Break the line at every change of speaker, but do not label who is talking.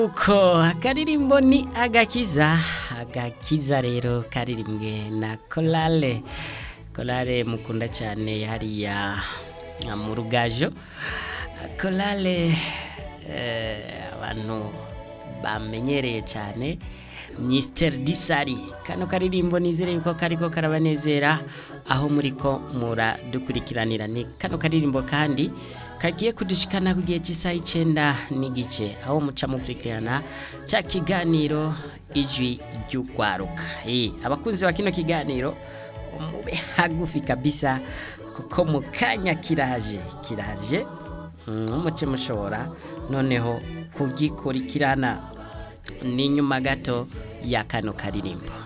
uko akaririmbo ni agakiza agakiza rero karirimbwe na korale korale mukunda cyane hariya mu rugajo korale abantu bamenyereye cyane Mister Disari kano karirimbo nizere yuko kariko karabanezera aho muri ko muradukurikiranira ni kano karirimbo kandi kagiye kudushikana ku gihe cy'isaha icyenda n'igice aho muca mukurikirana cya kiganiro ijwi ry'urwaruka abakunzi ba kino kiganiro mube hagufi kabisa kuko mu kanya kiraje kiraje nk'umuce mushobora noneho kugikurikirana ni nyuma gato ya kano karirimbo